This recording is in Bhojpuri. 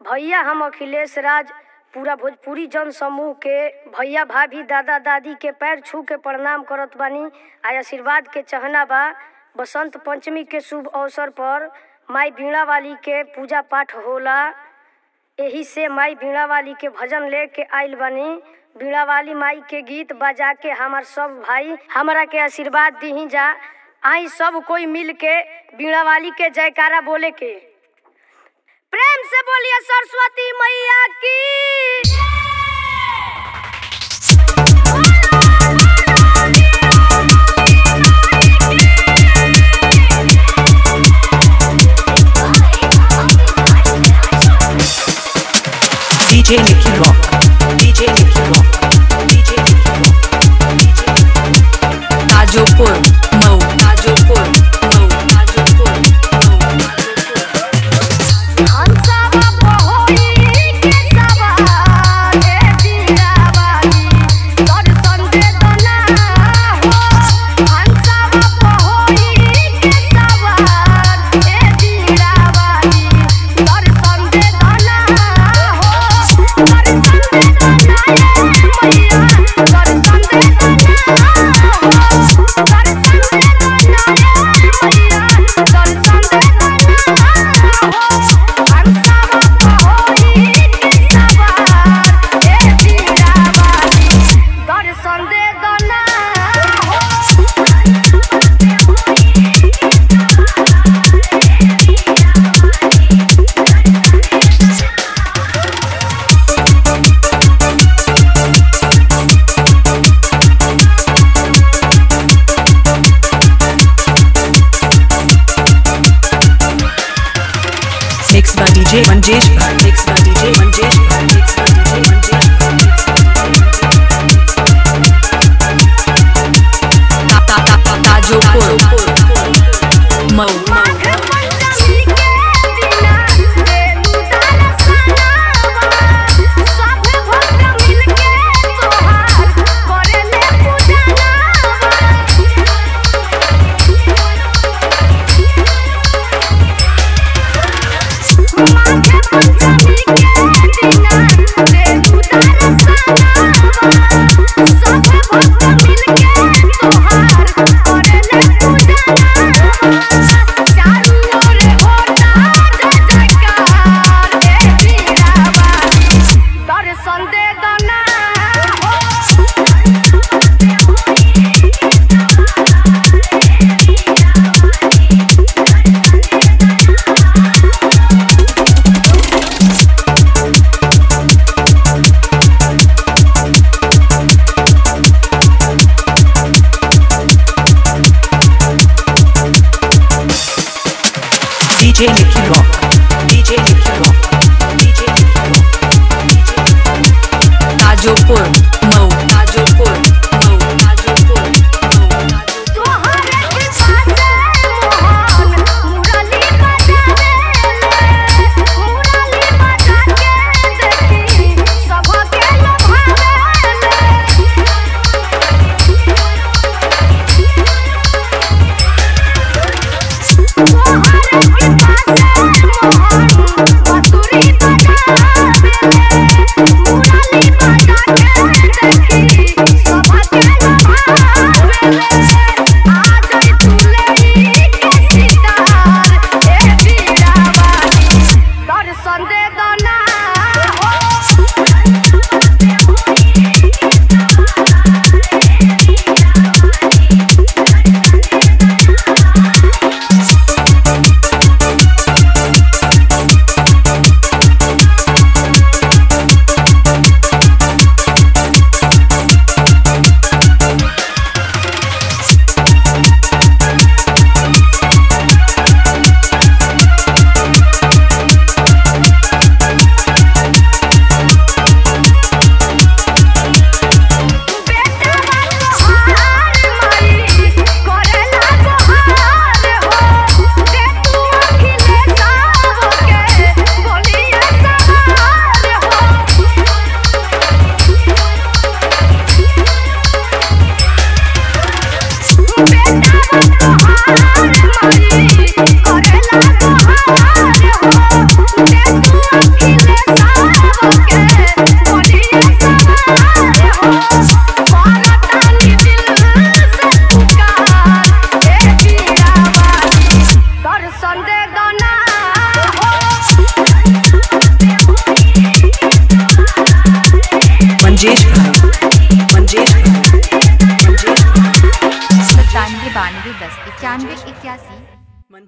भैया हम अखिलेश राज पूरा भोजपुरी जन समूह के भैया भाभी दादा दादी के पैर छू के प्रणाम करत बानी आ आशीर्वाद के चाहना बा बसंत पंचमी के शुभ अवसर पर माई बीणा वाली के पूजा पाठ होला एही से माई बीणा वाली के भजन लेके आइल बानी बीणा वाली माई के गीत बजा के हमार सब भाई हमरा के आशीर्वाद दीही जा आई सब कोई मिल के बीणा वाली के जयकारा बोले के प्रेम से बोलिए सरस्वती मैया की DJ Nicky Rock. DJ Nicky Rock. DJ Nicky Rock. Tajopur. No. Tajopur. No. Tajopur. No. हंसावा पहोई के सवार हे बीणा वाली दर्शन दे दना हो हंसावा पहोई के सवार हे बीणा वाली दर्शन दे दना हो दर्शन दे दना मैया दर्शन दे दना हो दर्शन दे दना मैया दर्शन दे दना हो दर्शन दे दना Mixed by DJ Manjesh Bhai. Mixed by DJ Manjesh Bhai. Mixed by DJ Manjesh Bhai. Tajopur. Mo. Panchami के दिना देलू दर्शनवा सब भक्त मिलके तोहार करेले पूजनवा माघे पंचमी के दिना देलू दर्शनवा सब भक्त मिलके तोहार करेले पूजनवा चारू ओर होता जय जयकार हे बीणा वाली दर्शन दे दना DJ Nicky Rock. DJ Nicky Rock. DJ Nicky Rock. Tajopur. No. Tajopur. No. Tajopur. No. Tajopur. तोहरे के साथे मोहन मुरली बजावे मुरली बजा के देखी सबके लभावे तोहरे के साथे मोहन बसुरी बजावे मुरली बजा के देखी सबके लभावे आज तुलई के सितार ए बीणा वाली दर्शन दे दना इक्यासी